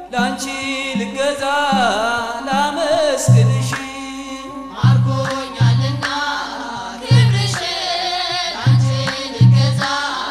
ላንቺ ልገዛ ላመስግንሽ ማርኮኛልና ክብርሽ ላንቺ ልገዛ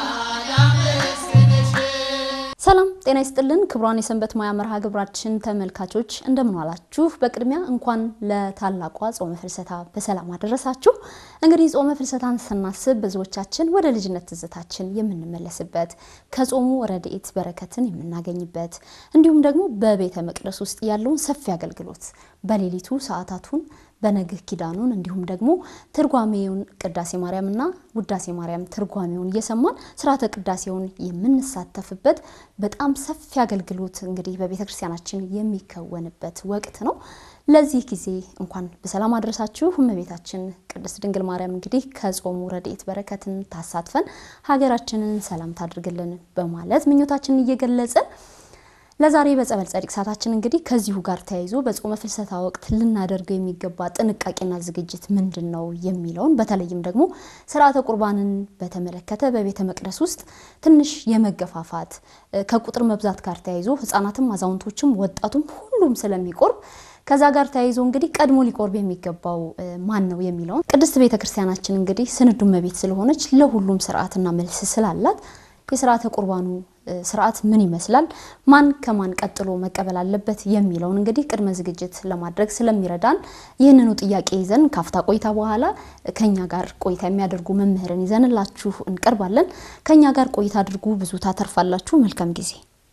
ላመስግንሽ ሰላም ጤና ይስጥልን ክቡራን የሰንበት ሙያ መርሃ ግብራችን ተመልካቾች እንደምን ዋላችሁ። በቅድሚያ እንኳን ለታላቋ ጾመ ፍልሰታ በሰላም አደረሳችሁ። እንግዲህ ጾመ ፍልሰታን ስናስብ ብዙዎቻችን ወደ ልጅነት ትዝታችን የምንመለስበት ከጾሙ ረድኤት በረከትን የምናገኝበት እንዲሁም ደግሞ በቤተ መቅደስ ውስጥ ያለውን ሰፊ አገልግሎት በሌሊቱ ሰዓታቱን በነግህ ኪዳኑን እንዲሁም ደግሞ ትርጓሜውን ቅዳሴ ማርያምና ውዳሴ ማርያም ትርጓሜውን እየሰማን ስርዓተ ቅዳሴውን የምንሳተፍበት በጣም ሰፊ አገልግሎት እንግዲህ በቤተ ክርስቲያናችን የሚከወንበት ወቅት ነው። ለዚህ ጊዜ እንኳን በሰላም አድረሳችሁ። እመቤታችን ቅድስት ድንግል ማርያም እንግዲህ ከጾሙ ረድኤት በረከትን ታሳትፈን ሀገራችንን ሰላም ታድርግልን በማለት ምኞታችንን እየገለጽን ለዛሬ በጸበል ጸዲቅ ሰዓታችን እንግዲህ ከዚሁ ጋር ተያይዞ በጾመ ፍልሰታ ወቅት ልናደርገው የሚገባ ጥንቃቄና ዝግጅት ምንድን ነው የሚለውን በተለይም ደግሞ ስርዓተ ቁርባንን በተመለከተ በቤተ መቅደስ ውስጥ ትንሽ የመገፋፋት ከቁጥር መብዛት ጋር ተያይዞ ሕጻናትም አዛውንቶችም ወጣቱም ሁሉም ስለሚቆርብ ከዛ ጋር ተያይዞ እንግዲህ ቀድሞ ሊቆርብ የሚገባው ማን ነው የሚለውን ቅድስት ቤተ ክርስቲያናችን እንግዲህ ስንዱ እመቤት ስለሆነች ለሁሉም ስርዓትና መልስ ስላላት የስርዓተ ቁርባኑ ስርዓት ምን ይመስላል፣ ማን ከማን ቀጥሎ መቀበል አለበት የሚለውን እንግዲህ ቅድመ ዝግጅት ለማድረግ ስለሚረዳን ይህንኑ ጥያቄ ይዘን ካፍታ ቆይታ በኋላ ከኛ ጋር ቆይታ የሚያደርጉ መምህርን ይዘንላችሁ እንቀርባለን። ከኛ ጋር ቆይታ አድርጉ፣ ብዙ ታተርፋላችሁ። መልካም ጊዜ።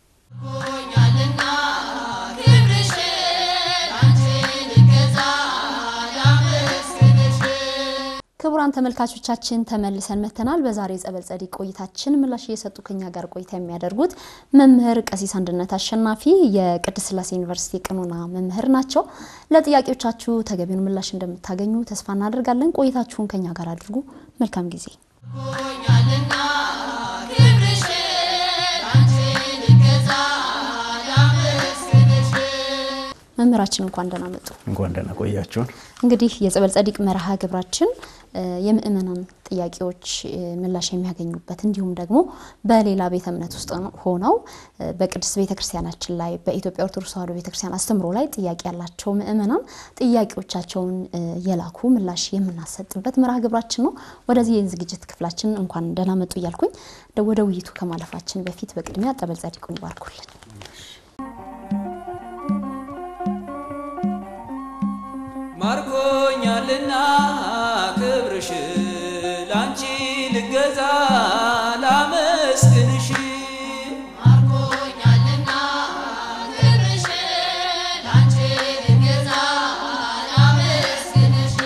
ሆኛልና ክብርሽ ላንቺ ልገዛ ላመስግንሽ ክቡራን ተመልካቾቻችን ተመልሰን መተናል። በዛሬ ጸበል ጸዲቅ ቆይታችን ምላሽ እየሰጡ ከኛ ጋር ቆይታ የሚያደርጉት መምህር ቀሲስ አንድነት አሸናፊ የቅድስት ሥላሴ ዩኒቨርሲቲ ቀኖና መምህር ናቸው። ለጥያቄዎቻችሁ ተገቢውን ምላሽ እንደምታገኙ ተስፋ እናደርጋለን። ቆይታችሁን ከኛ ጋር አድርጉ። መልካም ጊዜ። ሆኛልና ክብርሽ ላንቺ ልገዛ ላመስግንሽ መምህራችን እንኳን ደህና መጡ። እንኳን ደህና ቆያችሁን። እንግዲህ የጸበል ጸዲቅ መርሃ ግብራችን የምእመናን ጥያቄዎች ምላሽ የሚያገኙበት እንዲሁም ደግሞ በሌላ ቤተ እምነት ውስጥ ሆነው በቅድስት ቤተ ክርስቲያናችን ላይ በኢትዮጵያ ኦርቶዶክስ ተዋሕዶ ቤተ ክርስቲያን አስተምሮ ላይ ጥያቄ ያላቸው ምእመናን ጥያቄዎቻቸውን የላኩ ምላሽ የምናሰጥበት መርሃ ግብራችን ነው። ወደዚህ የዝግጅት ክፍላችን እንኳን ደህና መጡ እያልኩኝ ወደ ውይይቱ ከማለፋችን በፊት በቅድሚያ ጸበል ጸዲቁን ይባርኩልን። ማርኮኛልና ክብርሽ ላንቺ ልገዛ ላመስግንሽ ማርኮኛልና ክብርሽ ላንቺ ልገዛ ላመስግንሽ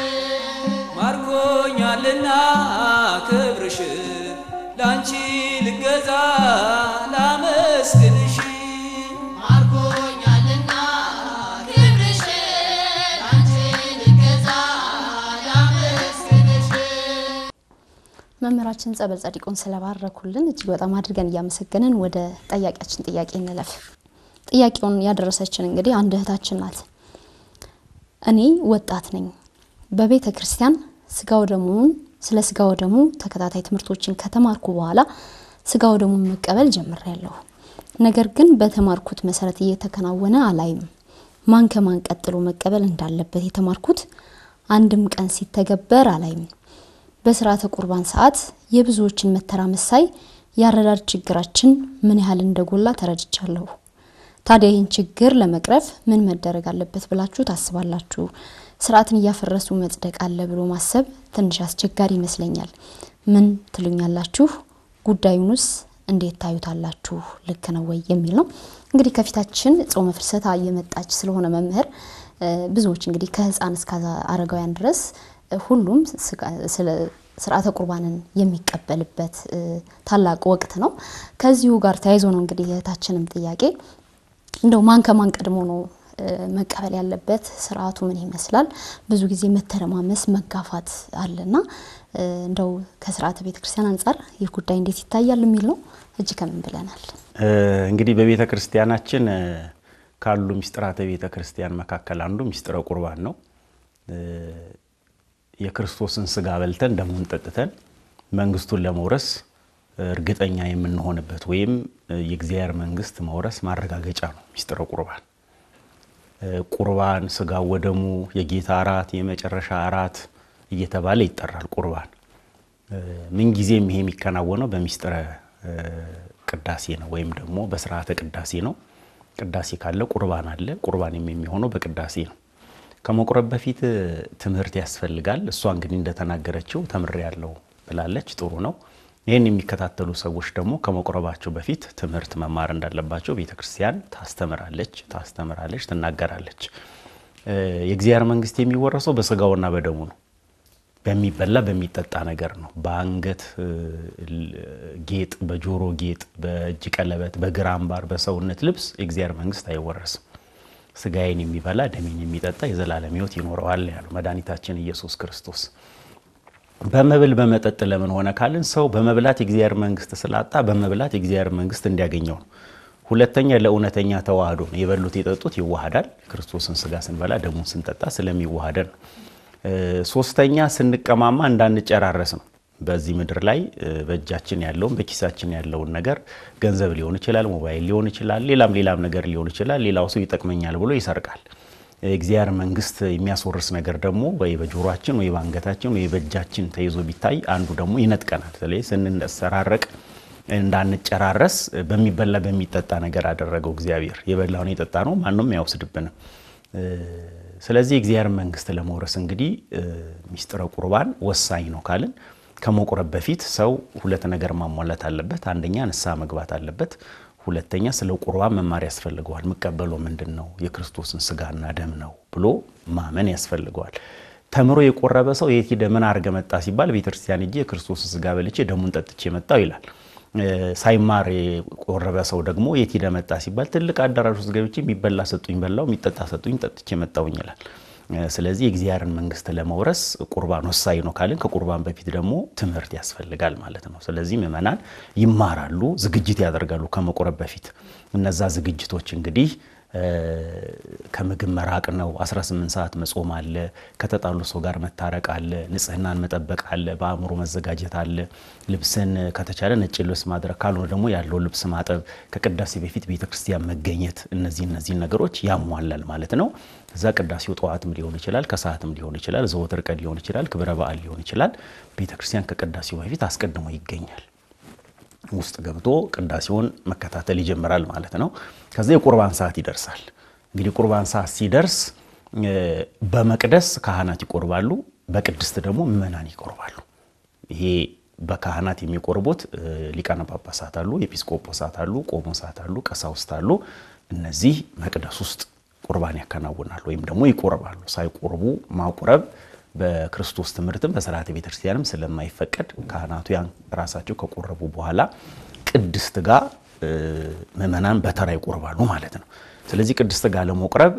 ማርኮኛልና ክብርሽ ላንቺ ልገዛ ላመስግንሽ ማርኮኛልና ክብርሽ ላንቺ ልገዛ ላመስግንሽ መምህራችን ጸበል ጸዲቁን ስለባረኩልን እጅግ በጣም አድርገን እያመሰገንን ወደ ጠያቂያችን ጥያቄ እንለፍ። ጥያቄውን ያደረሰችን እንግዲህ አንድ እህታችን ናት። እኔ ወጣት ነኝ። በቤተ ክርስቲያን ስጋው ደሙን ስለ ስጋው ደሙ ተከታታይ ትምህርቶችን ከተማርኩ በኋላ ስጋው ደሙን መቀበል ጀምሬያለሁ። ነገር ግን በተማርኩት መሰረት እየተከናወነ አላይም። ማን ከማን ቀጥሎ መቀበል እንዳለበት የተማርኩት አንድም ቀን ሲተገበር አላይም። በስርዓተ ቁርባን ሰዓት የብዙዎችን መተራመስ ሳይ የአረዳድ ችግራችን ምን ያህል እንደጎላ ተረድቻለሁ። ታዲያ ይህን ችግር ለመቅረፍ ምን መደረግ አለበት ብላችሁ ታስባላችሁ? ስርዓትን እያፈረሱ መጽደቅ አለ ብሎ ማሰብ ትንሽ አስቸጋሪ ይመስለኛል። ምን ትሉኛላችሁ? ጉዳዩንስ እንዴት ታዩታላችሁ? ልክ ነው ወይ የሚል ነው። እንግዲህ ከፊታችን ጾመ ፍልሰታ እየመጣች ስለሆነ መምህር ብዙዎች እንግዲህ ከህፃን እስከ አረጋውያን ድረስ ሁሉም ስለ ስርዓተ ቁርባንን የሚቀበልበት ታላቅ ወቅት ነው። ከዚሁ ጋር ተያይዞ ነው እንግዲህ የእህታችንም ጥያቄ እንደው ማን ከማን ቀድሞ ነው መቀበል ያለበት? ስርዓቱ ምን ይመስላል? ብዙ ጊዜ መተረማመስ፣ መጋፋት አለና እንደው ከስርዓተ ቤተ ክርስቲያን አንጻር ይህ ጉዳይ እንዴት ይታያል የሚል ነው። እጅ ከምን ብለናል። እንግዲህ በቤተ ክርስቲያናችን ካሉ ሚስጥራተ ቤተ ክርስቲያን መካከል አንዱ ሚስጥረ ቁርባን ነው። የክርስቶስን ስጋ በልተን ደሙን ጠጥተን መንግስቱን ለመውረስ እርግጠኛ የምንሆንበት ወይም የእግዚአብሔር መንግስት መውረስ ማረጋገጫ ነው ሚስጥረ ቁርባን። ቁርባን ስጋው ወደሙ፣ የጌታ እራት፣ የመጨረሻ እራት እየተባለ ይጠራል። ቁርባን ምንጊዜም ይሄ የሚከናወነው በሚስጥረ ቅዳሴ ነው ወይም ደግሞ በስርዓተ ቅዳሴ ነው። ቅዳሴ ካለ ቁርባን አለ። ቁርባን የሚሆነው በቅዳሴ ነው። ከመቁረብ በፊት ትምህርት ያስፈልጋል። እሷ እንግዲህ እንደተናገረችው ተምሬ ያለው ብላለች። ጥሩ ነው። ይህን የሚከታተሉ ሰዎች ደግሞ ከመቁረባቸው በፊት ትምህርት መማር እንዳለባቸው ቤተ ክርስቲያን ታስተምራለች ታስተምራለች ትናገራለች። የእግዚአብሔር መንግስት የሚወረሰው በስጋውና በደሙ ነው። በሚበላ በሚጠጣ ነገር ነው። በአንገት ጌጥ፣ በጆሮ ጌጥ፣ በእጅ ቀለበት፣ በግር አምባር፣ በሰውነት ልብስ የእግዚአብሔር መንግስት አይወረስም። ስጋዬን የሚበላ ደሜን የሚጠጣ የዘላለም ሕይወት ይኖረዋል ያለው መድኃኒታችን ኢየሱስ ክርስቶስ። በመብል በመጠጥ ለምን ሆነ ካልን ሰው በመብላት የእግዚአብሔር መንግስት ስላጣ በመብላት የእግዚአብሔር መንግስት እንዲያገኘው ነው። ሁለተኛ ለእውነተኛ ተዋህዶ ነው። የበሉት የጠጡት ይዋሃዳል። ክርስቶስን ስጋ ስንበላ ደሙን ስንጠጣ ስለሚዋሃደን ነው። ሶስተኛ ስንቀማማ እንዳንጨራረስ ነው። በዚህ ምድር ላይ በእጃችን ያለውን በኪሳችን ያለውን ነገር ገንዘብ ሊሆን ይችላል፣ ሞባይል ሊሆን ይችላል፣ ሌላም ሌላም ነገር ሊሆን ይችላል። ሌላው ሰው ይጠቅመኛል ብሎ ይሰርቃል። እግዚአብሔር መንግስት የሚያስወርስ ነገር ደግሞ ወይ በጆሮአችን ወይ በአንገታችን ወይ በእጃችን ተይዞ ቢታይ አንዱ ደግሞ ይነጥቀናል። ስለዚህ ስንሰራረቅ እንዳንጨራረስ በሚበላ በሚጠጣ ነገር አደረገው እግዚአብሔር። የበላውን የጠጣ ነው ማንም አይወስድብንም። ስለዚህ የእግዚአብሔር መንግስት ለመውረስ እንግዲህ ሚስጥረ ቁርባን ወሳኝ ነው ካልን ከመቁረብ በፊት ሰው ሁለት ነገር ማሟላት አለበት። አንደኛ ንስሐ መግባት አለበት። ሁለተኛ ስለ ቁርባን መማር ያስፈልገዋል። የምቀበለው ምንድን ነው? የክርስቶስን ስጋና ደም ነው ብሎ ማመን ያስፈልገዋል። ተምሮ የቆረበ ሰው የት ሄደ ምን አድርገ መጣ ሲባል ቤተክርስቲያን እጄ የክርስቶስን ስጋ በልቼ ደሙን ጠጥቼ መጣው ይላል። ሳይማር የቆረበ ሰው ደግሞ የት ሄደ መጣ ሲባል ትልቅ አዳራሽ ውስጥ ገብቼ የሚበላ ሰጡኝ በላው፣ የሚጠጣ ሰጡኝ ጠጥቼ መጣውኝ ይላል። ስለዚህ የእግዚአብሔርን መንግስት ለመውረስ ቁርባን ወሳኝ ነው ካልን ከቁርባን በፊት ደግሞ ትምህርት ያስፈልጋል ማለት ነው። ስለዚህ ምእመናን ይማራሉ፣ ዝግጅት ያደርጋሉ ከመቁረብ በፊት። እነዛ ዝግጅቶች እንግዲህ ከምግብ መራቅ ነው። 18 ሰዓት መጾም አለ። ከተጣሉ ሰው ጋር መታረቅ አለ። ንጽህናን መጠበቅ አለ። በአእምሮ መዘጋጀት አለ። ልብስን ከተቻለ ነጭ ልብስ ማድረግ፣ ካልሆነ ደግሞ ያለው ልብስ ማጠብ፣ ከቅዳሴ በፊት ቤተክርስቲያን መገኘት፣ እነዚህ እነዚህ ነገሮች ያሟላል ማለት ነው። እዛ ቅዳሴው ጠዋትም ሊሆን ይችላል፣ ከሰዓትም ሊሆን ይችላል፣ ዘወትር ቀን ሊሆን ይችላል፣ ክብረ በዓል ሊሆን ይችላል። ቤተክርስቲያን ከቅዳሴው በፊት አስቀድሞ ይገኛል። ውስጥ ገብቶ ቅዳሴውን መከታተል ይጀምራል ማለት ነው። ከዛ የቁርባን ሰዓት ይደርሳል። እንግዲህ ቁርባን ሰዓት ሲደርስ በመቅደስ ካህናት ይቆርባሉ፣ በቅድስት ደግሞ ምእመናን ይቆርባሉ። ይሄ በካህናት የሚቆርቡት ሊቃነ ጳጳሳት አሉ፣ ኤጲስቆጶሳት አሉ፣ ቆሞሳት አሉ፣ ቀሳውስት አሉ። እነዚህ መቅደስ ውስጥ ቁርባን ያከናውናሉ ወይም ደግሞ ይቆርባሉ። ሳይቆርቡ ማቁረብ በክርስቶስ ትምህርትም በስርዓተ ቤተክርስቲያንም ስለማይፈቀድ ካህናቱ ያን ራሳቸው ከቆረቡ በኋላ ቅድስት ጋር ምእመናን በተራ ይቆርባሉ ማለት ነው። ስለዚህ ቅድስት ጋር ለመቁረብ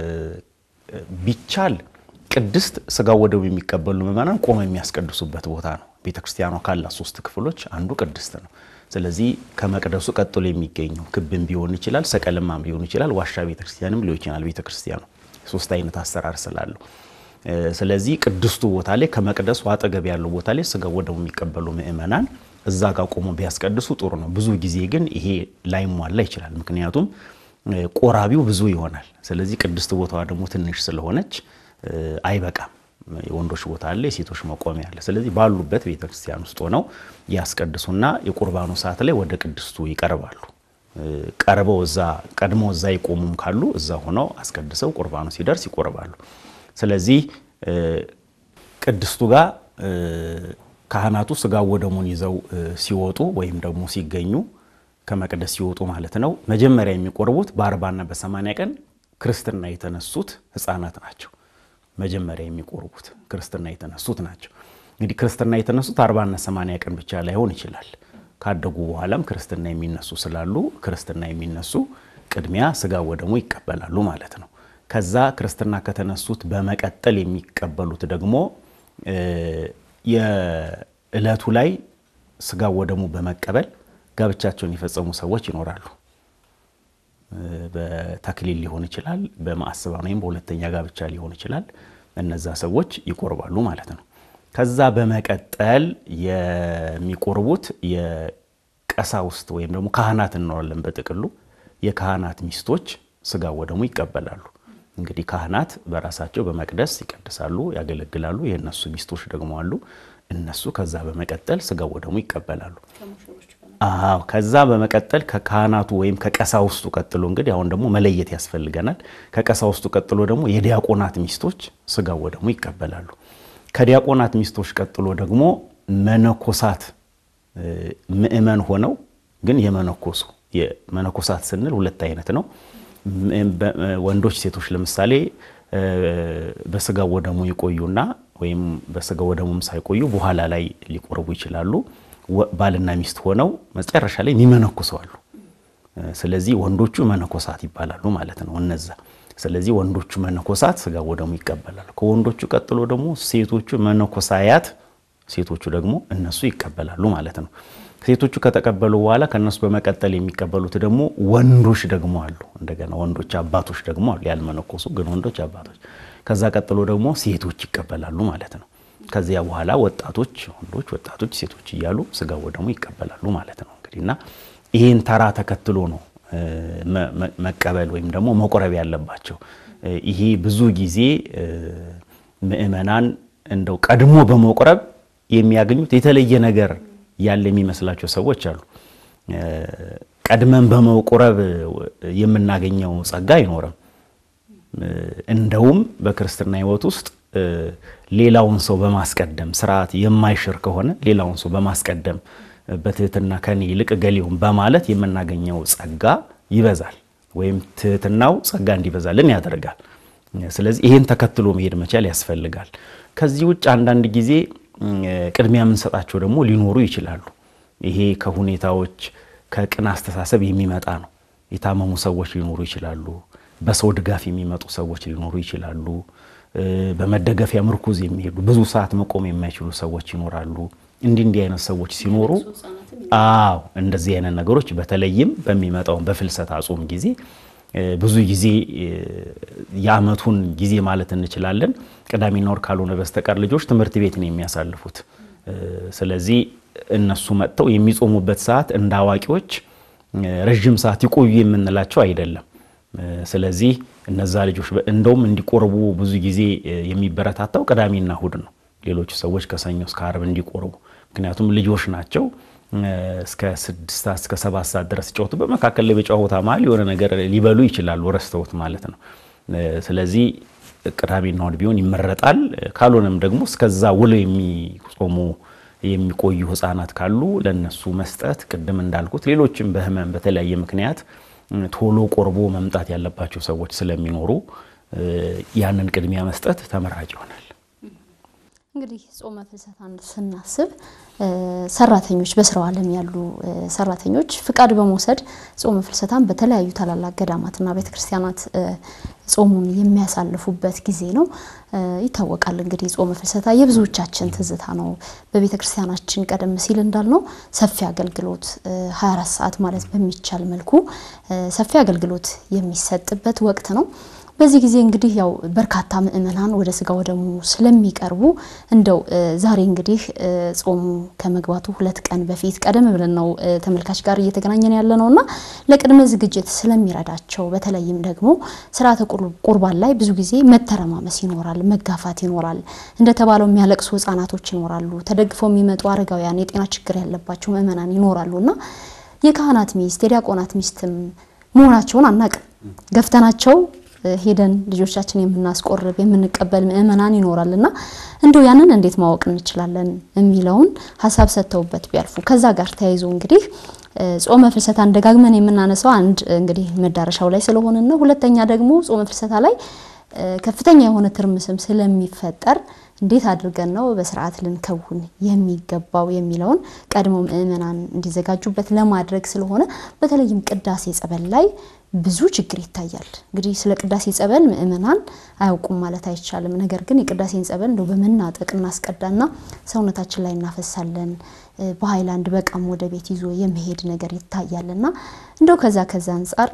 ቢቻል ቅድስት ስጋው ወደሙ የሚቀበሉ ምእመናን ቆመው የሚያስቀድሱበት ቦታ ነው። ቤተክርስቲያኗ ካላት ሶስት ክፍሎች አንዱ ቅድስት ነው። ስለዚህ ከመቅደሱ ቀጥሎ የሚገኘው ክብም ቢሆን ይችላል፣ ሰቀልማም ሊሆን ይችላል፣ ዋሻ ቤተክርስቲያንም ሊሆን ይችላል። ቤተክርስቲያኑ ሶስት አይነት አሰራር ስላለው ስለዚህ ቅድስቱ ቦታ ላይ ከመቅደሱ አጠገብ ያለው ቦታ ላይ ስጋ ወደሙ የሚቀበሉ ምእመናን እዛ ጋር ቆሞ ቢያስቀድሱ ጥሩ ነው። ብዙ ጊዜ ግን ይሄ ላይሟላ ይችላል። ምክንያቱም ቆራቢው ብዙ ይሆናል። ስለዚህ ቅድስት ቦታዋ ደግሞ ትንሽ ስለሆነች አይበቃም። የወንዶች ቦታ አለ፣ የሴቶች መቆሚያ አለ። ስለዚህ ባሉበት ቤተክርስቲያን ውስጥ ሆነው ያስቀድሱና የቁርባኑ ሰዓት ላይ ወደ ቅድስቱ ይቀርባሉ። ቀርበው እዛ ቀድሞ እዛ ይቆሙም ካሉ እዛ ሆነው አስቀድሰው ቁርባኑ ሲደርስ ይቆርባሉ። ስለዚህ ቅድስቱ ጋር ካህናቱ ስጋ ወደሙን ይዘው ሲወጡ ወይም ደግሞ ሲገኙ ከመቅደስ ሲወጡ ማለት ነው። መጀመሪያ የሚቆርቡት በአርባና በሰማንያ ቀን ክርስትና የተነሱት ሕፃናት ናቸው። መጀመሪያ የሚቆርቡት ክርስትና የተነሱት ናቸው። እንግዲህ ክርስትና የተነሱት አርባና ሰማንያ ቀን ብቻ ላይሆን ይችላል። ካደጉ በኋላም ክርስትና የሚነሱ ስላሉ ክርስትና የሚነሱ ቅድሚያ ስጋ ወደሙ ይቀበላሉ ማለት ነው። ከዛ ክርስትና ከተነሱት በመቀጠል የሚቀበሉት ደግሞ የዕለቱ ላይ ስጋ ወደሙ በመቀበል ጋብቻቸውን የፈጸሙ ሰዎች ይኖራሉ። በተክሊል ሊሆን ይችላል፣ በማዕስባን ወይም በሁለተኛ ጋብቻ ሊሆን ይችላል። እነዛ ሰዎች ይቆርባሉ ማለት ነው። ከዛ በመቀጠል የሚቆርቡት ቀሳውስት ወይም ደግሞ ካህናት እንኖራለን በጥቅሉ የካህናት ሚስቶች ስጋ ወደሙ ይቀበላሉ። እንግዲህ ካህናት በራሳቸው በመቅደስ ይቀድሳሉ፣ ያገለግላሉ። የእነሱ ሚስቶች ደግሞ አሉ። እነሱ ከዛ በመቀጠል ስጋ ወደሙ ይቀበላሉ። አዎ ከዛ በመቀጠል ከካህናቱ ወይም ከቀሳውስቱ ቀጥሎ እንግዲህ አሁን ደግሞ መለየት ያስፈልገናል። ከቀሳውስቱ ቀጥሎ ደግሞ የዲያቆናት ሚስቶች ስጋ ወደሙ ይቀበላሉ። ከዲያቆናት ሚስቶች ቀጥሎ ደግሞ መነኮሳት ምእመን ሆነው ግን የመነኮሱ የመነኮሳት ስንል ሁለት አይነት ነው። ወንዶች፣ ሴቶች ለምሳሌ በስጋ ወደሙ ይቆዩና ወይም በስጋ ወደሙም ሳይቆዩ በኋላ ላይ ሊቆርቡ ይችላሉ። ባልና ሚስት ሆነው መጨረሻ ላይ የሚመነኩሰዋሉ። ስለዚህ ወንዶቹ መነኮሳት ይባላሉ ማለት ነው እነዛ። ስለዚህ ወንዶቹ መነኮሳት ስጋ ወደሙ ይቀበላሉ። ከወንዶቹ ቀጥሎ ደግሞ ሴቶቹ መነኮሳያት፣ ሴቶቹ ደግሞ እነሱ ይቀበላሉ ማለት ነው። ሴቶቹ ከተቀበሉ በኋላ ከእነሱ በመቀጠል የሚቀበሉት ደግሞ ወንዶች ደግሞ አሉ። እንደገና ወንዶች አባቶች ደግሞ አሉ፣ ያልመነኮሱ ግን ወንዶች አባቶች። ከዛ ቀጥሎ ደግሞ ሴቶች ይቀበላሉ ማለት ነው። ከዚያ በኋላ ወጣቶች ወንዶች፣ ወጣቶች ሴቶች እያሉ ስጋ ወደሙ ይቀበላሉ ማለት ነው። እንግዲህ እና ይህን ተራ ተከትሎ ነው መቀበል ወይም ደግሞ መቁረብ ያለባቸው። ይሄ ብዙ ጊዜ ምእመናን እንደው ቀድሞ በመቁረብ የሚያገኙት የተለየ ነገር ያለ የሚመስላቸው ሰዎች አሉ። ቀድመን በመቁረብ የምናገኘው ጸጋ አይኖርም። እንደውም በክርስትና ሕይወት ውስጥ ሌላውን ሰው በማስቀደም ስርዓት የማይሽር ከሆነ ሌላውን ሰው በማስቀደም በትህትና ከኔ ይልቅ ገሌውን በማለት የምናገኘው ጸጋ ይበዛል፣ ወይም ትህትናው ጸጋ እንዲበዛልን ያደርጋል። ስለዚህ ይህን ተከትሎ መሄድ መቻል ያስፈልጋል። ከዚህ ውጭ አንዳንድ ጊዜ ቅድሚያ የምንሰጣቸው ደግሞ ሊኖሩ ይችላሉ። ይሄ ከሁኔታዎች ከቅን አስተሳሰብ የሚመጣ ነው። የታመሙ ሰዎች ሊኖሩ ይችላሉ። በሰው ድጋፍ የሚመጡ ሰዎች ሊኖሩ ይችላሉ። በመደገፊያ ምርኩዝ የሚሄዱ ብዙ ሰዓት መቆም የማይችሉ ሰዎች ይኖራሉ። እንዲህ እንዲህ አይነት ሰዎች ሲኖሩ አዎ እንደዚህ አይነት ነገሮች በተለይም በሚመጣው በፍልሰታ ጾም ጊዜ ብዙ ጊዜ የዓመቱን ጊዜ ማለት እንችላለን ቅዳሜና ወር ካልሆነ በስተቀር ልጆች ትምህርት ቤት ነው የሚያሳልፉት። ስለዚህ እነሱ መጥተው የሚጾሙበት ሰዓት እንደ አዋቂዎች ረዥም ሰዓት ይቆዩ የምንላቸው አይደለም። ስለዚህ እነዛ ልጆች እንደውም እንዲቆርቡ ብዙ ጊዜ የሚበረታታው ቅዳሜና እሁድ ነው። ሌሎቹ ሰዎች ከሰኞ እስከ ዓርብ እንዲቆርቡ፣ ምክንያቱም ልጆች ናቸው። እስከ ስድስት ሰዓት እስከ ሰባት ሰዓት ድረስ ጨዋቱ በመካከል ላይ በጨዋታ መሀል የሆነ ነገር ሊበሉ ይችላሉ፣ ረስተውት ማለት ነው። ስለዚህ ቅዳሜና እሁድ ቢሆን ይመረጣል። ካልሆነም ደግሞ እስከዛ ውለው የሚጾሙ የሚቆዩ ሕፃናት ካሉ ለነሱ መስጠት፣ ቅድም እንዳልኩት ሌሎችም በህመም በተለያየ ምክንያት ቶሎ ቆርቦ መምጣት ያለባቸው ሰዎች ስለሚኖሩ ያንን ቅድሚያ መስጠት ተመራጭ ይሆናል። እንግዲህ ጾመ ፍልሰታን ስናስብ ሰራተኞች በስራው ዓለም ያሉ ሰራተኞች ፍቃድ በመውሰድ ጾመ ፍልሰታን በተለያዩ ታላላቅ ገዳማትና ቤተክርስቲያናት ጾሙን የሚያሳልፉበት ጊዜ ነው። ይታወቃል እንግዲህ ጾመ ፍልሰታ የብዙዎቻችን ትዝታ ነው። በቤተ ክርስቲያናችን ቀደም ሲል እንዳልነው ሰፊ አገልግሎት 24 ሰዓት ማለት በሚቻል መልኩ ሰፊ አገልግሎት የሚሰጥበት ወቅት ነው። በዚህ ጊዜ እንግዲህ ያው በርካታ ምእመናን ወደ ስጋ ወደሙ ስለሚቀርቡ እንደው ዛሬ እንግዲህ ጾሙ ከመግባቱ ሁለት ቀን በፊት ቀደም ብለን ነው ተመልካች ጋር እየተገናኘን ያለ ነው እና ለቅድመ ዝግጅት ስለሚረዳቸው በተለይም ደግሞ ስርዓተ ቁርባን ላይ ብዙ ጊዜ መተረማመስ ይኖራል፣ መጋፋት ይኖራል። እንደተባለው የሚያለቅሱ ህጻናቶች ይኖራሉ፣ ተደግፈው የሚመጡ አረጋውያን፣ የጤና ችግር ያለባቸው ምእመናን ይኖራሉ እና የካህናት ሚስት የዲያቆናት ሚስትም መሆናቸውን አናቅም ገፍተናቸው ሄደን ልጆቻችን የምናስቆርብ የምንቀበል ምእመናን ይኖራል እና እንደው ያንን እንዴት ማወቅ እንችላለን የሚለውን ሀሳብ ሰጥተውበት ቢያልፉ። ከዛ ጋር ተያይዞ እንግዲህ ጾመ ፍልሰታን ደጋግመን የምናነሳው አንድ እንግዲህ መዳረሻው ላይ ስለሆነ ነው። ሁለተኛ ደግሞ ጾመ ፍልሰታ ላይ ከፍተኛ የሆነ ትርምስም ስለሚፈጠር እንዴት አድርገን ነው በስርዓት ልንከውን የሚገባው የሚለውን ቀድሞ ምእመናን እንዲዘጋጁበት ለማድረግ ስለሆነ በተለይም ቅዳሴ ጸበል ላይ ብዙ ችግር ይታያል። እንግዲህ ስለ ቅዳሴ ጸበል ምእመናን አያውቁም ማለት አይቻልም። ነገር ግን የቅዳሴን ጸበል እንደው በመናጠቅ እናስቀዳና ሰውነታችን ላይ እናፈሳለን። በሀይላንድ በቃም ወደ ቤት ይዞ የመሄድ ነገር ይታያልና እንደው ከዛ ከዛ አንጻር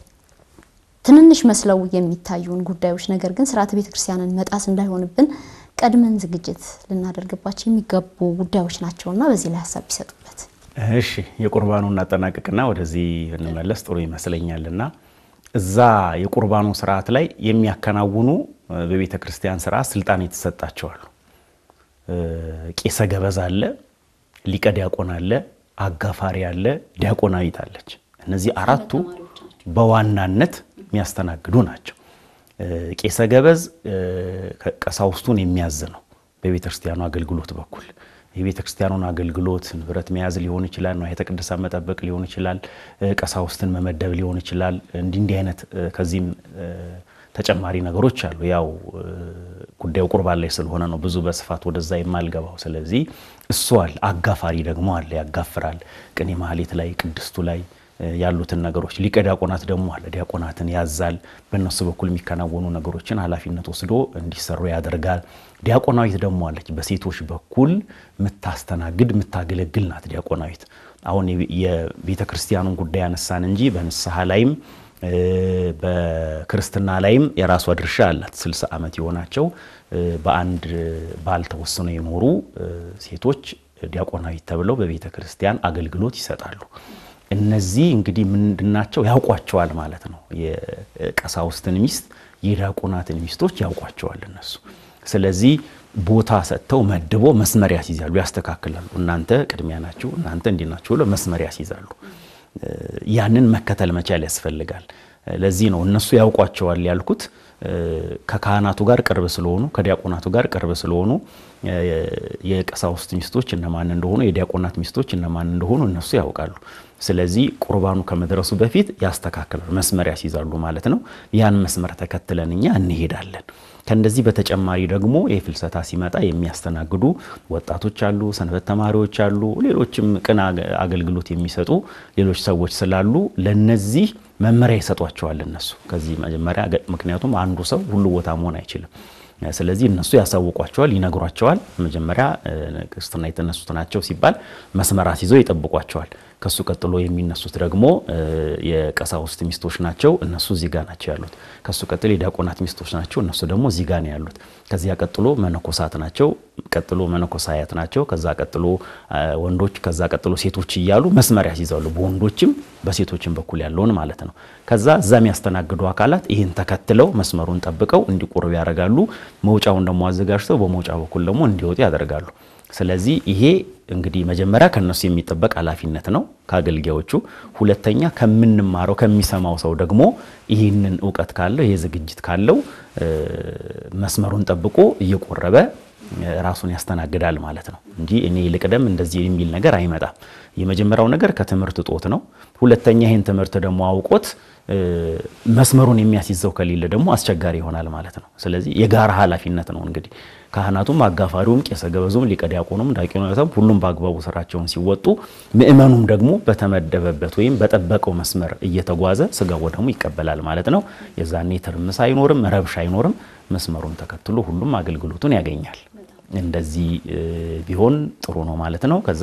ትንንሽ መስለው የሚታዩን ጉዳዮች ነገር ግን ስርዓተ ቤተክርስቲያንን መጣስ እንዳይሆንብን ቀድመን ዝግጅት ልናደርግባቸው የሚገቡ ጉዳዮች ናቸውና በዚህ ላይ ሀሳብ ቢሰጡበት። እሺ የቁርባኑ እናጠናቅቅና ወደዚህ እንመለስ ጥሩ ይመስለኛልና እዛ የቁርባኑ ስርዓት ላይ የሚያከናውኑ በቤተ ክርስቲያን ስርዓት ስልጣን የተሰጣቸዋሉ። ቄሰ ገበዝ አለ፣ ሊቀ ዲያቆን አለ፣ አጋፋሪ አለ፣ ዲያቆናዊት አለች። እነዚህ አራቱ በዋናነት የሚያስተናግዱ ናቸው። ቄሰ ገበዝ ቀሳውስቱን የሚያዝ ነው በቤተ ክርስቲያኑ አገልግሎት በኩል የቤተ ክርስቲያኑን አገልግሎት ንብረት መያዝ ሊሆን ይችላል፣ ንዋየ ቅድሳት መጠበቅ ሊሆን ይችላል፣ ቀሳውስትን መመደብ ሊሆን ይችላል። እንዲህ እንዲህ አይነት ከዚህም ተጨማሪ ነገሮች አሉ። ያው ጉዳዩ ቁርባን ላይ ስለሆነ ነው ብዙ በስፋት ወደዛ የማልገባው። ስለዚህ እሱ አለ። አጋፋሪ ደግሞ አለ፣ ያጋፍራል። ቅኔ ማህሌት ላይ ቅድስቱ ላይ ያሉትን ነገሮች ሊቀ ዲያቆናት ደግሞ አለ። ዲያቆናትን ያዛል። በእነሱ በኩል የሚከናወኑ ነገሮችን ኃላፊነት ወስዶ እንዲሰሩ ያደርጋል። ዲያቆናዊት ደግሞ አለች። በሴቶች በኩል የምታስተናግድ የምታገለግል ናት ዲያቆናዊት። አሁን የቤተ ክርስቲያኑን ጉዳይ ያነሳን እንጂ በንስሐ ላይም በክርስትና ላይም የራሷ ድርሻ አላት። ስልሳ ዓመት የሆናቸው በአንድ ባል ተወስነው የኖሩ ሴቶች ዲያቆናዊት ተብለው በቤተ ክርስቲያን አገልግሎት ይሰጣሉ። እነዚህ እንግዲህ ምንድናቸው? ያውቋቸዋል ማለት ነው። የቀሳውስትን ሚስት የዲያቆናትን ሚስቶች ያውቋቸዋል እነሱ። ስለዚህ ቦታ ሰጥተው መድቦ መስመር ያስይዛሉ፣ ያስተካክላሉ። እናንተ ቅድሚያ ናችሁ፣ እናንተ እንዲህ ናችሁ ብለው መስመር ያስይዛሉ። ያንን መከተል መቻል ያስፈልጋል። ለዚህ ነው እነሱ ያውቋቸዋል ያልኩት። ከካህናቱ ጋር ቅርብ ስለሆኑ ከዲያቆናቱ ጋር ቅርብ ስለሆኑ የቀሳውስት ሚስቶች እነማን እንደሆኑ የዲያቆናት ሚስቶች እነማን እንደሆኑ እነሱ ያውቃሉ። ስለዚህ ቁርባኑ ከመድረሱ በፊት ያስተካክላሉ፣ መስመር ያስይዛሉ ማለት ነው። ያን መስመር ተከትለን እኛ እንሄዳለን። ከእንደዚህ በተጨማሪ ደግሞ የፍልሰታ ሲመጣ የሚያስተናግዱ ወጣቶች አሉ፣ ሰንበት ተማሪዎች አሉ፣ ሌሎችም ቅን አገልግሎት የሚሰጡ ሌሎች ሰዎች ስላሉ ለነዚህ መመሪያ ይሰጧቸዋል እነሱ ከዚህ መጀመሪያ። ምክንያቱም አንዱ ሰው ሁሉ ቦታ መሆን አይችልም። ስለዚህ እነሱ ያሳውቋቸዋል፣ ይነግሯቸዋል። መጀመሪያ ክርስትና የተነሱት ናቸው ሲባል መስመር አስይዘው ይጠብቋቸዋል። ከሱ ቀጥሎ የሚነሱት ደግሞ የቀሳውስት ሚስቶች ናቸው። እነሱ እዚህ ጋር ናቸው ያሉት። ከሱ ቀጥሎ የዲያቆናት ሚስቶች ናቸው። እነሱ ደግሞ እዚህ ጋር ነው ያሉት። ከዚያ ቀጥሎ መነኮሳት ናቸው። ቀጥሎ መነኮሳያት ናቸው። ከዛ ቀጥሎ ወንዶች፣ ከዛ ቀጥሎ ሴቶች እያሉ መስመር ያስይዛሉ። በወንዶችም በሴቶችም በኩል ያለውን ማለት ነው። ከዛ እዛ የሚያስተናግዱ አካላት ይህን ተከትለው መስመሩን ጠብቀው እንዲቆርቡ ያደርጋሉ። መውጫውን ደግሞ አዘጋጅተው በመውጫ በኩል ደግሞ እንዲወጡ ያደርጋሉ። ስለዚህ ይሄ እንግዲህ መጀመሪያ ከነሱ የሚጠበቅ ኃላፊነት ነው ከአገልጋዮቹ። ሁለተኛ ከምንማረው ከሚሰማው ሰው ደግሞ ይህንን እውቀት ካለው ይሄ ዝግጅት ካለው መስመሩን ጠብቆ እየቆረበ ራሱን ያስተናግዳል ማለት ነው እንጂ እኔ ልቅደም እንደዚህ የሚል ነገር አይመጣም። የመጀመሪያው ነገር ከትምህርት እጦት ነው። ሁለተኛ ይህን ትምህርት ደግሞ አውቆት መስመሩን የሚያስይዘው ከሌለ ደግሞ አስቸጋሪ ይሆናል ማለት ነው። ስለዚህ የጋራ ኃላፊነት ነው እንግዲህ ካህናቱም፣ አጋፋሪውም፣ ቄሰ ገበዙም፣ ሊቀ ዲያቆኑም፣ ዲያቆናቱም ሁሉም በአግባቡ ስራቸውን ሲወጡ ምእመኑም ደግሞ በተመደበበት ወይም በጠበቀው መስመር እየተጓዘ ስጋ ወደሙ ይቀበላል ማለት ነው። የዛኔ ትርምስ አይኖርም፣ ረብሻ አይኖርም። መስመሩን ተከትሎ ሁሉም አገልግሎቱን ያገኛል። እንደዚህ ቢሆን ጥሩ ነው ማለት ነው። ከዛ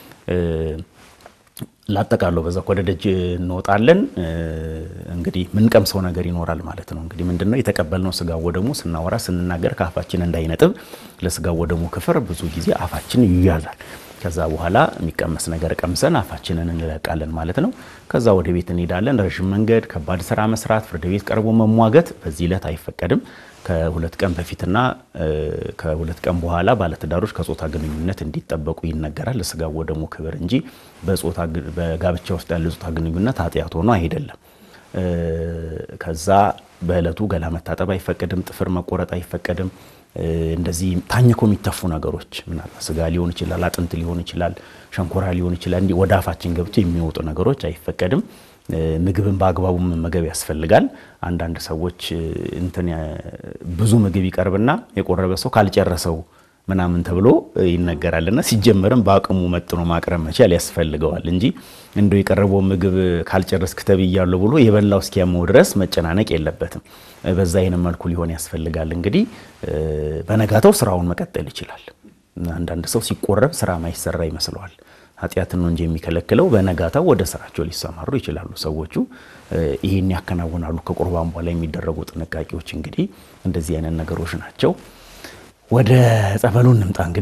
ላጠቃለው በዛ ወደ ደጅ እንወጣለን። እንግዲህ ምንቀምሰው ነገር ይኖራል ማለት ነው። እንግዲህ ምንድነው የተቀበልነው ስጋ ወደሙ ስናወራ ስንናገር ከአፋችን እንዳይነጥብ ለስጋ ወደሙ ክፍር ብዙ ጊዜ አፋችን ይያዛል። ከዛ በኋላ የሚቀመስ ነገር ቀምሰን አፋችንን እንለቃለን ማለት ነው። ከዛ ወደ ቤት እንሄዳለን። ረዥም መንገድ፣ ከባድ ስራ መስራት፣ ፍርድ ቤት ቀርቦ መሟገት በዚህ ዕለት አይፈቀድም። ከሁለት ቀን በፊትና ከሁለት ቀን በኋላ ባለትዳሮች ከጾታ ግንኙነት እንዲጠበቁ ይነገራል። ለስጋ ወደሙ ክብር እንጂ በጋብቻ ውስጥ ያለ ጾታ ግንኙነት ኃጢአት ሆኖ አይደለም። ከዛ በዕለቱ ገላ መታጠብ አይፈቀድም። ጥፍር መቆረጥ አይፈቀድም። እንደዚህ ታኝኮ የሚተፉ ነገሮች ምናልባት ስጋ ሊሆን ይችላል፣ አጥንት ሊሆን ይችላል፣ ሸንኮራ ሊሆን ይችላል። እንዲህ ወደ አፋችን ገብቶ የሚወጡ ነገሮች አይፈቀድም። ምግብን በአግባቡ መመገብ ያስፈልጋል። አንዳንድ ሰዎች እንትን ብዙ ምግብ ይቀርብና የቆረበ ሰው ካልጨረሰው ምናምን ተብሎ ይነገራልና ሲጀመርም በአቅሙ መጥኖ ማቅረብ መቻል ያስፈልገዋል እንጂ እንደው የቀረበው ምግብ ካልጨረስክ ተብያለሁ ብሎ የበላው እስኪያመው ድረስ መጨናነቅ የለበትም። በዛ አይነት መልኩ ሊሆን ያስፈልጋል። እንግዲህ በነጋታው ስራውን መቀጠል ይችላል። አንዳንድ ሰው ሲቆረብ ስራ ማይሰራ ይመስለዋል። ኃጢአትን ነው እንጂ የሚከለክለው በነጋታው ወደ ስራቸው ሊሰማሩ ይችላሉ። ሰዎቹ ይህን ያከናውናሉ። ከቁርባን በኋላ የሚደረጉ ጥንቃቄዎች እንግዲህ እንደዚህ አይነት ነገሮች ናቸው። ወደ ጸበሉ እንምጣ። እንግዲህ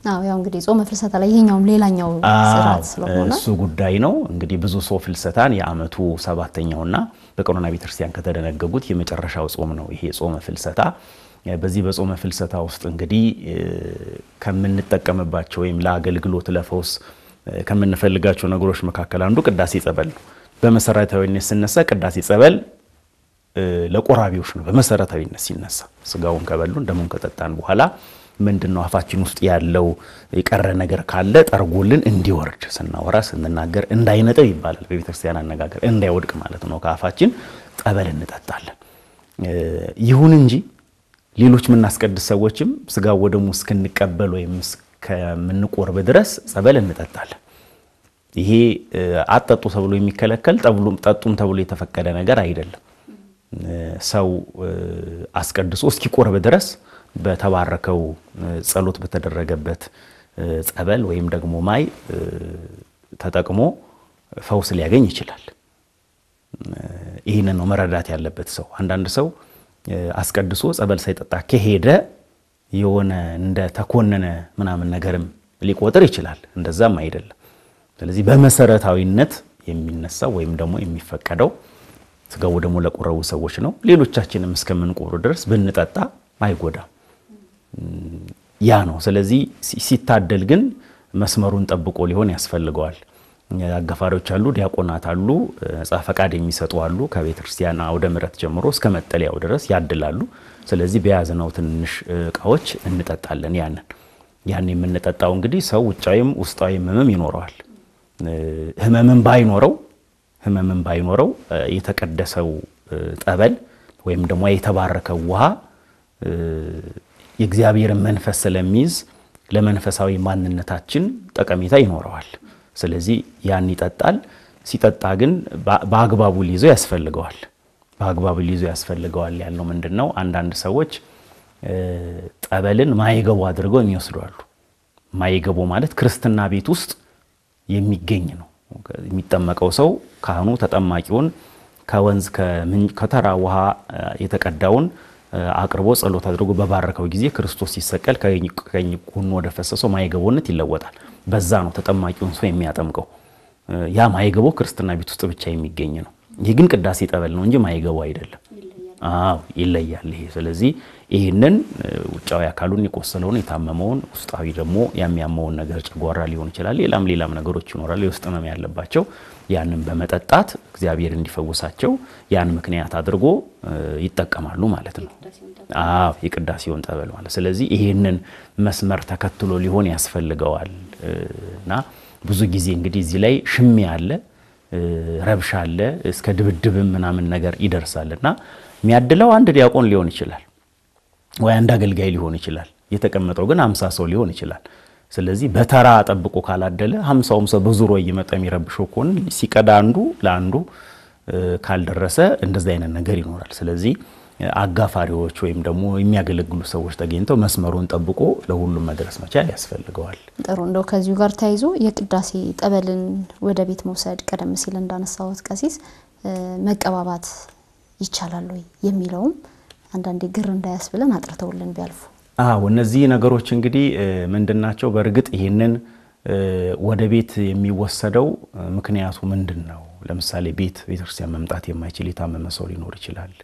አዎ ያው እንግዲህ ጾመ ፍልሰታ ላይ ይሄኛውም ሌላኛው ስርዓት ስለሆነ እሱ ጉዳይ ነው እንግዲህ ብዙ ሰው ፍልሰታን የዓመቱ ሰባተኛውና በቀኖና ቤተክርስቲያን ከተደነገጉት የመጨረሻው ጾም ነው ይሄ ጾመ ፍልሰታ። በዚህ በጾመ ፍልሰታ ውስጥ እንግዲህ ከምንጠቀምባቸው ወይም ለአገልግሎት ለፈውስ ከምንፈልጋቸው ነገሮች መካከል አንዱ ቅዳሴ ጸበል ነው። በመሰረታዊነት ስነሳ ቅዳሴ ጸበል ለቆራቢዎች ነው። በመሰረታዊነት ሲነሳ ስጋውን ከበሉን ደሙን ከጠጣን በኋላ ምንድን ነው አፋችን ውስጥ ያለው የቀረ ነገር ካለ ጠርጎልን እንዲወርድ ስናወራ ስንናገር እንዳይነጥብ ይባላል በቤተክርስቲያን አነጋገር እንዳይወድቅ ማለት ነው። ከአፋችን ጠበል እንጠጣለን። ይሁን እንጂ ሌሎች የምናስቀድስ ሰዎችም ስጋ ወደሙ እስክንቀበል ወይም እስከምንቆርብ ድረስ ጸበል እንጠጣለን። ይሄ አጠጡ ተብሎ የሚከለከል ጠጡም ተብሎ የተፈቀደ ነገር አይደለም። ሰው አስቀድሶ እስኪቆርብ ድረስ በተባረከው ጸሎት በተደረገበት ጸበል ወይም ደግሞ ማይ ተጠቅሞ ፈውስ ሊያገኝ ይችላል። ይህንን ነው መረዳት ያለበት ሰው። አንዳንድ ሰው አስቀድሶ ጸበል ሳይጠጣ ከሄደ የሆነ እንደ ተኮነነ ምናምን ነገርም ሊቆጥር ይችላል። እንደዛም አይደለም። ስለዚህ በመሰረታዊነት የሚነሳው ወይም ደግሞ የሚፈቀደው ስጋው ደግሞ ለቆረቡ ሰዎች ነው። ሌሎቻችንም እስከምንቆሩ ድረስ ብንጠጣ አይጎዳም። ያ ነው። ስለዚህ ሲታደል ግን መስመሩን ጠብቆ ሊሆን ያስፈልገዋል። አጋፋሪዎች አሉ፣ ዲያቆናት አሉ፣ ነጻ ፈቃድ የሚሰጡ አሉ። ከቤተ ክርስቲያን አውደ ምሕረት ጀምሮ እስከ መጠለያው ድረስ ያድላሉ። ስለዚህ በያዝነው ትንሽ እቃዎች እንጠጣለን። ያንን ያን የምንጠጣው እንግዲህ ሰው ውጫዊም ውስጣዊም ህመም ይኖረዋል። ህመምን ባይኖረው ህመምን ባይኖረው የተቀደሰው ጠበል ወይም ደግሞ የተባረከው ውሃ የእግዚአብሔርን መንፈስ ስለሚይዝ ለመንፈሳዊ ማንነታችን ጠቀሜታ ይኖረዋል። ስለዚህ ያን ይጠጣል። ሲጠጣ ግን በአግባቡ ሊይዘው ያስፈልገዋል። በአግባቡ ሊይዘው ያስፈልገዋል ያልነው ምንድን ነው? አንዳንድ ሰዎች ጠበልን ማይገቡ አድርገው የሚወስዱ አሉ። ማይገቡ ማለት ክርስትና ቤት ውስጥ የሚገኝ ነው። የሚጠመቀው ሰው ካህኑ ተጠማቂውን ከወንዝ ከተራ ውሃ የተቀዳውን አቅርቦ ጸሎት አድርጎ በባረከው ጊዜ ክርስቶስ ሲሰቀል ከቀኝ ጎኑ ወደ ፈሰሰው ማይገቦነት ይለወጣል። በዛ ነው ተጠማቂውን ሰው የሚያጠምቀው። ያ ማይገቦ ክርስትና ቤት ውስጥ ብቻ የሚገኝ ነው። ይህ ግን ቅዳሴ ጠበል ነው እንጂ ማይገቦ አይደለም። አዎ ይለያል ይሄ። ስለዚህ ይህንን ውጫዊ አካሉን የቆሰለውን የታመመውን ውስጣዊ ደግሞ የሚያመውን ነገር ጨጓራ ሊሆን ይችላል፣ ሌላም ሌላም ነገሮች ይኖራሉ። የውስጥ ህመም ያለባቸው ያንን በመጠጣት እግዚአብሔር እንዲፈውሳቸው ያን ምክንያት አድርጎ ይጠቀማሉ ማለት ነው። አዎ የቅዳሴውን ጠበል ማለት ስለዚህ ይሄንን መስመር ተከትሎ ሊሆን ያስፈልገዋል እና ብዙ ጊዜ እንግዲህ እዚህ ላይ ሽሜ አለ፣ ረብሻ አለ፣ እስከ ድብድብም ምናምን ነገር ይደርሳል እና የሚያድለው አንድ ዲያቆን ሊሆን ይችላል ወይ አንድ አገልጋይ ሊሆን ይችላል። የተቀመጠው ግን አምሳ ሰው ሊሆን ይችላል። ስለዚህ በተራ ጠብቆ ካላደለ ሀምሳውም ሰው በዙሮ እየመጣ የሚረብሸው ከሆነ ሲቀዳ አንዱ ለአንዱ ካልደረሰ እንደዚህ አይነት ነገር ይኖራል። ስለዚህ አጋፋሪዎች ወይም ደግሞ የሚያገለግሉ ሰዎች ተገኝተው መስመሩን ጠብቆ ለሁሉም መድረስ መቻል ያስፈልገዋል። ጥሩ እንደው ከዚሁ ጋር ተያይዞ የቅዳሴ ጠበልን ወደ ቤት መውሰድ ቀደም ሲል እንዳነሳሁት ቀሲስ መቀባባት ይቻላል ወይ የሚለውም አንዳንዴ ግር እንዳያስብለን አጥርተውልን ቢያልፉ። አዎ እነዚህ ነገሮች እንግዲህ ምንድናቸው? በእርግጥ ይህንን ወደ ቤት የሚወሰደው ምክንያቱ ምንድን ነው? ለምሳሌ ቤት ቤተክርስቲያን መምጣት የማይችል የታመመ ሰው ሊኖር ይችላል።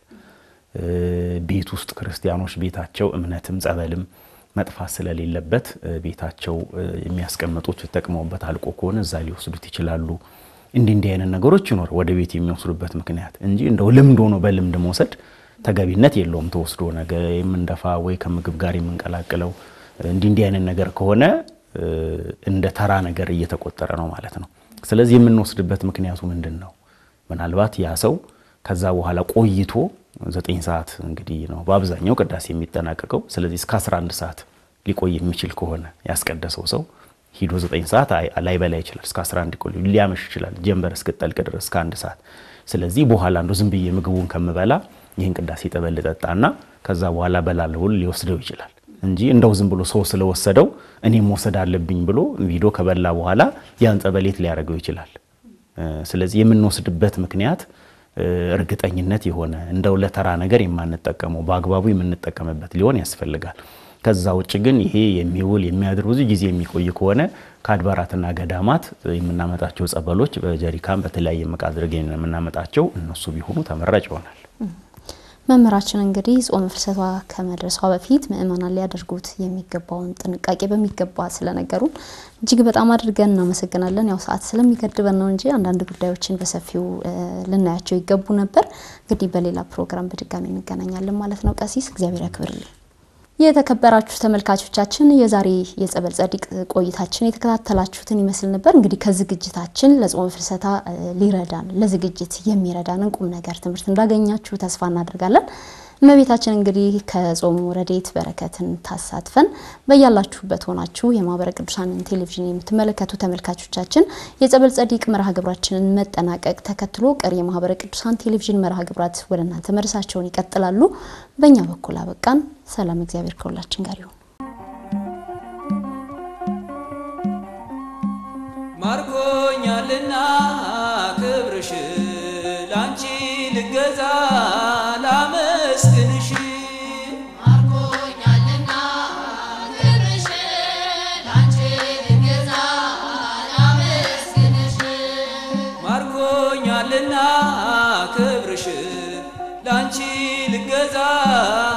ቤት ውስጥ ክርስቲያኖች ቤታቸው እምነትም ጸበልም መጥፋት ስለሌለበት ቤታቸው የሚያስቀምጡት ተጠቅመውበት አልቆ ከሆነ እዛ ሊወስዱት ይችላሉ። እንዲህ እንዲህ አይነት ነገሮች ይኖር ወደ ቤት የሚወስዱበት ምክንያት እንጂ እንደው ልምድ ሆኖ በልምድ መውሰድ ተገቢነት የለውም። ተወስዶ ነገር የምንደፋ ወይ ከምግብ ጋር የምንቀላቅለው እንዲህ እንዲህ አይነት ነገር ከሆነ እንደ ተራ ነገር እየተቆጠረ ነው ማለት ነው። ስለዚህ የምንወስድበት ምክንያቱ ምንድን ነው? ምናልባት ያ ሰው ከዛ በኋላ ቆይቶ ዘጠኝ ሰዓት እንግዲህ ነው በአብዛኛው ቅዳሴ የሚጠናቀቀው። ስለዚህ እስከ 11 ሰዓት ሊቆይ የሚችል ከሆነ ያስቀደሰው ሰው ሂዶ 9 ሰዓት ላይበላ ይችላል። እስከ 11 ቆይ ሊያመሽ ይችላል፣ ጀንበር እስክጠልቅ ድረስ እስከ አንድ ሰዓት። ስለዚህ በኋላ እንደው ዝም ብዬ ምግቡን ከምበላ ይህን ቅዳሴ ጠበል ልጠጣና ከዛ በኋላ በላለሁ ሊወስደው ይችላል እንጂ እንደው ዝም ብሎ ሰው ስለወሰደው እኔም መውሰድ አለብኝ ብሎ ቪዶ ከበላ በኋላ ያን ጸበሌት ሊያደርገው ይችላል። ስለዚህ የምንወስድበት ምክንያት እርግጠኝነት የሆነ እንደው ለተራ ነገር የማንጠቀመው በአግባቡ የምንጠቀምበት ሊሆን ያስፈልጋል። ከዛ ውጭ ግን ይሄ የሚውል የሚያድር ብዙ ጊዜ የሚቆይ ከሆነ ከአድባራትና ገዳማት የምናመጣቸው ጸበሎች በጀሪካን በተለያየ መቃ አድርገን የምናመጣቸው እነሱ ቢሆኑ ተመራጭ ይሆናል። መምህራችን እንግዲህ ጾመ ፍልሰቷ ከመድረሷ በፊት ምእመናን ሊያደርጉት የሚገባውን ጥንቃቄ በሚገባ ስለነገሩን እጅግ በጣም አድርገን እናመሰግናለን። ያው ሰዓት ስለሚገድበን ነው እንጂ አንዳንድ ጉዳዮችን በሰፊው ልናያቸው ይገቡ ነበር። እንግዲህ በሌላ ፕሮግራም በድጋሚ እንገናኛለን ማለት ነው። ቀሲስ እግዚአብሔር ያክብርልን። የተከበራችሁ ተመልካቾቻችን የዛሬ የጸበል ጸዲቅ ቆይታችን የተከታተላችሁትን ይመስል ነበር። እንግዲህ ከዝግጅታችን ለጾመ ፍልሰታ ሊረዳን ለዝግጅት የሚረዳንን ቁም ነገር ትምህርት እንዳገኛችሁ ተስፋ እናደርጋለን። እመቤታችን እንግዲህ ከጾሙ ረድኤት በረከትን ታሳትፈን በያላችሁበት ሆናችሁ የማህበረ ቅዱሳንን ቴሌቪዥን የምትመለከቱ ተመልካቾቻችን የጸበል ጸዲቅ መርሃ ግብራችንን መጠናቀቅ ተከትሎ ቀሪ የማህበረ ቅዱሳን ቴሌቪዥን መርሃ ግብራት ወደ እናንተ መድረሳቸውን ይቀጥላሉ። በእኛ በኩል አበቃን። ሰላም፣ እግዚአብሔር ከሁላችን ጋር ይሁን። ማርኮኛልና ክብርሽ ላንቺ ልገዛ ላመስግንሽ ማርኮኛልና ክብርሽ ላንቺ ልገዛ ላመስግንሽ ማርኮኛልና ክብርሽ ላንቺ ልገዛ